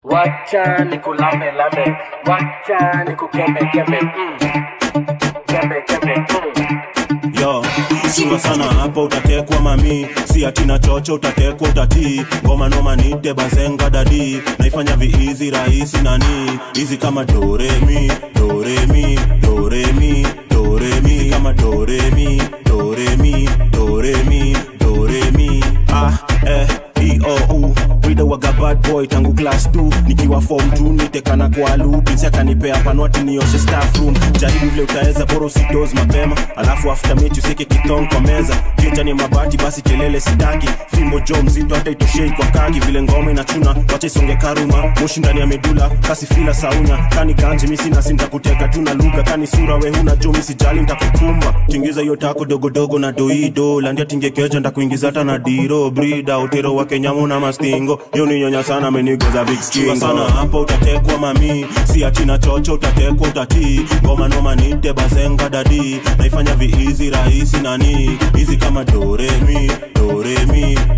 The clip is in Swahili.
wacha nikulambe lambe wacha nikukeme keme mm. keme keme mm. yo chunga sana hapa utatekwa mami si atina chocho utatekwa utatii ngoma noma nite bazenga dadi naifanya viizi rahisi nani hizi kama doremi doremi doremi doremi hizi kama doremi doremi doremi doremi ah eh iou Wida waga bad boy tangu class 2 nikiwa form 2 nitekana kwa lu pinsi akanipea panwati nioshe staff room jaribu vile utaweza bora usidoze mapema alafu after mechi useke kitong kwa meza kenja ni mabati basi kelele sitaki fimbo jo mzito hata itoshei kwa kaki vile ngoma inachuna wacha isonge karuma moshi ndani ya medula kasi fila saunya kani ganji misi nasi ntakuteka tu na lugha kani sura we huna jo misijali ntakukumba tingiza hiyo tako dogodogo na doido landia tingekeja ndakuingiza hata na diro brida utero wa kenyamu na mastingo yo ni nyonya sana amenigeza big skingo sana hapo utatekwa mami si atina chocho utatekwa utatii ngoma noma nite bazenga dadi naifanya viizi rahisi nani hizi kama doremi doremi